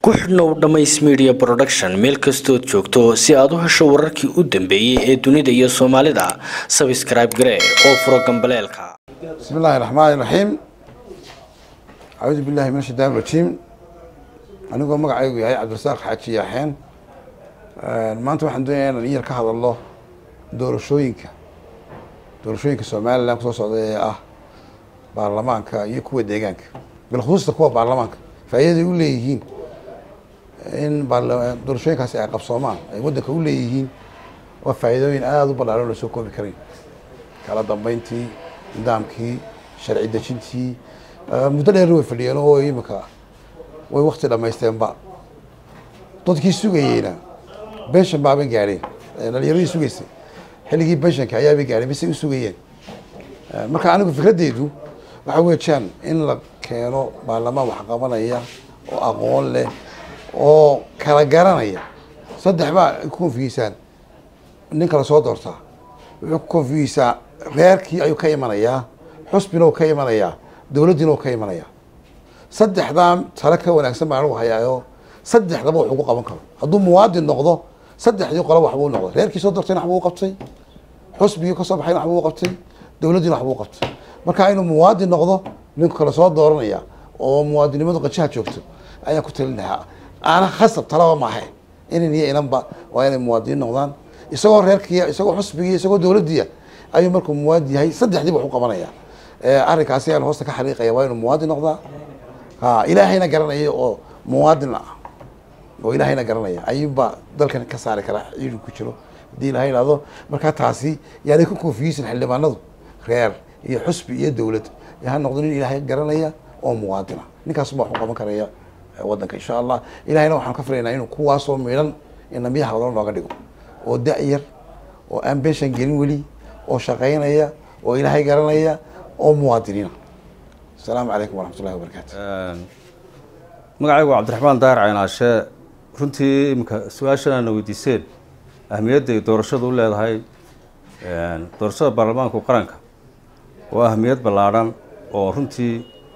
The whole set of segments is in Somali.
ku xidhnow dhammays media production meel kastood joogto si aad u hesho wararkii u dambeeyey ee dunida iyo soomaalida sabscribe garee oo furo gambaleelka بسم الله الرحمن الرحيم أعوذ بالله من الشيطان الرجيم anigoo magacaygu yahay cabdirasaaq xaaji yaaxeen maanta waxaan doonayaa inaan iyar ka hadalno doorashooyinka doorashooyinka somalilan kusoo socda ee ah baarlamaanka iyo kuwa deegaanka bilkhusuusta kuwa baarlamaanka faa'iidaday u leeyihiin in baarla- doorashooyinkaasi ay qabsoomaan ay waddanka u leeyihiin waa faa'iidooyin aada u ballaaran oo lasoo koobi karayn kala dambeyntii nidaamkii sharci dejintii muddo dheer way fadhiyeen oo imika way wakti dhamaysteenba dadkii sugayeyna benshan baabay gaadheen dhalinyaradii sugaysay xilligii benshanka ayaabay gaadheen bisay u sugayeen marka anigu fikradeydu waxa weejaan in la keeno baarlamaan wax qabanaya oo aqoon leh oo kala garanaya saddex baa ku konfigiisaan nin kala soo doortaa wuxuu ku konfigiisaa reerkii ayuu ka imanayaa xusbina uu ka imanayaa dowladdiina uu ka imanayaa saddexdaa tale ka wanaagsan baan anigu hayaayo saddexdaba wax ugu qaban karo hadduu muwaadin noqdo saddexdii qolo waxbuu noqday reerkii soo dortayna waxbuu qabtay xusbigii kasoo baxayna waxbuu qabtay dowladdiina waxbuu qabtay marka inuu muwaadin noqdo ninku kale soo dooranaya oo muwaadinimadu qajaha joogto ayaan ku talin lahaa aana khasab talaba maahe inan iyo inanba waa inay muwaadiniin noqdaan isagoo reerkiiya isagoo xusbigii isagoo dowladdiya ayuu markuu muwaadin yahay saddexdiiba wax u qabanaya arrinkaasi ayaan hoosta ka xariiqaya waa inuu muwaadin noqdaa ha ilaahayna garanaya oo muwaadin ah oo ilaahayna garanaya ayuunbaa dalkan ka saari kara ciidu ku jiro haddii ilahay idhahdo markaa taasi yaanay ku koofiyeysan xildhibaanadu reer iyo xusbi iyo dowlad ha noqdo nin ilaahay garanaya oo muwaadin ah ninkaasuma wax u qaban karaya waddanka insha allah ilahayna waxaan ka filaynaa inuu kuwaasoo midhan inamiyaha wadalo nooga dhigo oo da-yar oo aan benshan gelin weli oo shaqaynaya oo ilaahay garanaya oo muwaadiniina asalaamu calaykum waraxmat ullahi wabarakaatu magacaygu waa cabdiraxmaan daahir caynaashe runtii iminka su-aashan aana weydiiseen ahmiyadday doorashadu u leedahay doorashada baarlamaanku qaranka waa ahmiyad ballaadhan oo runtii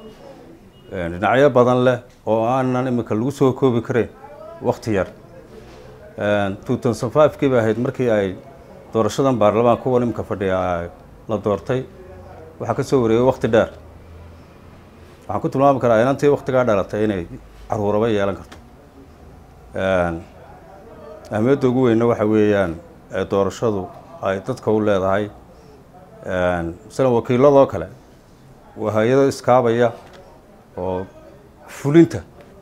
dhinacyo badan leh oo aanan iminka lagu soo koobi karayn wakti yar two thousand five kii bay ahayd markii ay doorashadan baarlamaanka kuwan iminka fadhiya la doortay waxaa ka soo wareegay wakti dheer waxaan ku tilmaami karaa inantii waktigaa dhalatay inay caruuraba yeelan karto ahmiyadda ugu weyna waxa weeyaan ee doorashadu ay dadka u leedahay masalan wakiiladoo kale waa hay-ado iskaabaya oo fulinta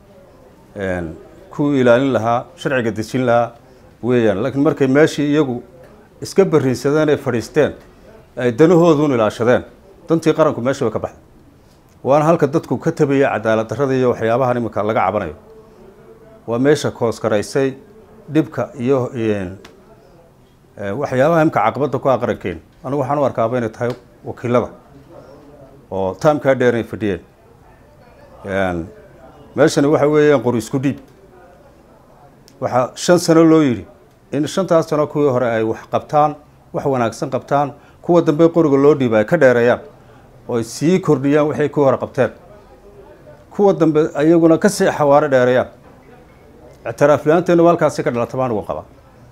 ku ilaalin lahaa sharciga dejin lahaa weeyaan laakiin markay meeshii iyagu iska bariinsadeen ay fadhiisteen ay danahooduun ilaashadeen dantii qaranku meesha way ka baxday waana halka dadku ka tabaya cadaalad darrada iyo waxyaabahan iminka laga cabanayo waa meesha kooskaraysay dhibka iyo waxyaabaha imika caqabadda ku ah qarankeen anigu waxaan u arkaaba inay tahay wakiilada oo taamkaa dheer inay fadhiyeen meeshani waxa weeyaan qori isku dhiib waxaa shan sano loo yidhi in shantaas sano kuwii hore ay wax qabtaan wax wanaagsan qabtaan kuwa dambe qoriga loo dhiiba ay ka dheereeyaan oo ay sii kordhiyaan waxay ku hore qabteen kuwa dambe ayaguna ka sii xawaaro dheereeyaan ictiraaf la-aanteenu halkaasi ka dhalata baan ugu qabaa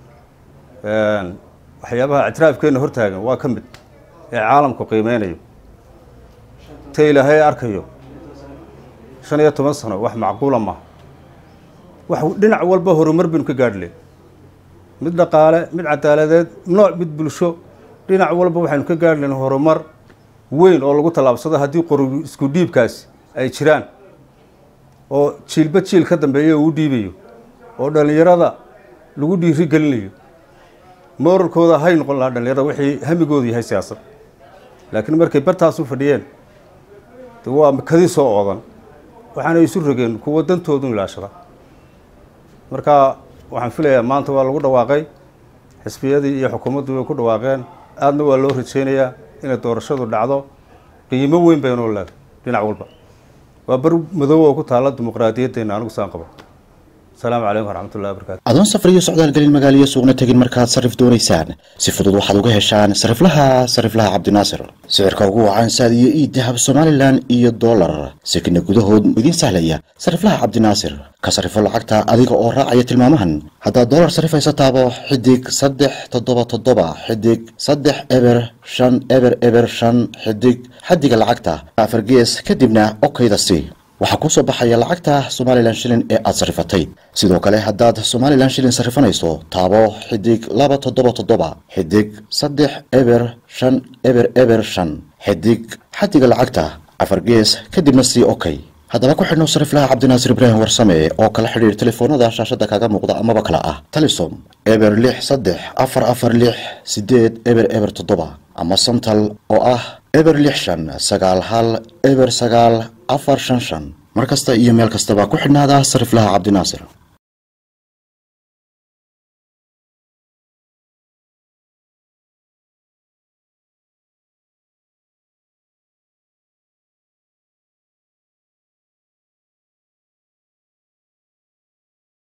waxyaabaha ictiraafkeena hortaagan waa ka mid ee caalamku qiimeynayo ta ilaahay arkayo shan iyo toban sano wax macquula maaha wax dhinac walba horumar baynu ka gaadhile mid dhaqaale mid cadaaladeed nooc mid bulsho dhinac walba waxaynu ka gaadhi lahen horumar weyn oo lagu tallaabsado haddii qori isku dhiibkaasi ay jiraan oo jiilba jiil ka dambeeya uu dhiibayo oo dhallinyarada lagu dhiiri gelinayo mooralkooda hay noqon lahaa dhallinyarada wixii hamigoodu yahay siyaasad laakiin markay bartaas u fadhiyeen de waa kadii soo oodan waxaana isu rogeen kuwa dantoodu ilaashada marka waxaan filayaa maanta waa lagu dhawaaqay xisbiyadii iyo xukuumaddu way ku dhawaaqeen aadna waa loo rajeynayaa inay doorashadu dhacdo qiimo weyn baynoo leedahay dhinac walba waa bar madow oo ku taalla dimuqraadiyaddeena anigu saan qabo asalaamu calaykum waraxmatullahi wabarakatu adoon safar iyo socdaal gelin magaaliyo suuqna tegin markaad sarrif doonaysaan si fudud waxaad uga heshaan sariflaha sariflaha cabdinaasir sicirka ugu wacan saad iyo ii dahab somalilan iyo dollar sekina gudahood idiin sahlaya sariflaha cabdinaasir ka sarifo lacagta adiga oo raacaya tilmaamahan haddaad dollar sarifaysa taabo xidig saddex toddoba toddoba xidig saddex eber shan eber eber shan xidig xadiga lacagta afar gees kadibna okayda si waxaa kuu soo baxaya lacagta somalilan shilin ee aad sarifatay sidoo kale haddaad somalilan shilin sarifanayso taabo xidig laba toddoba toddoba xidig saddex eber shan eber eber shan xidig xadiga lacagta afar gees kadibna sii okay haddaba ku xidhno sariflaha cabdinaasir ibraahim warsame oo kala xidhiir telefoonada shaashada kaga muuqda amaba kale ah talisom eber lix saddex afar afar lix sideed eber eber toddoba ama santal oo ah eber lix shan sagaal hal eber sagaal afar shan shan mar kasta iyo meel kastaba ku xidhnaada sariflaha cabdinaasir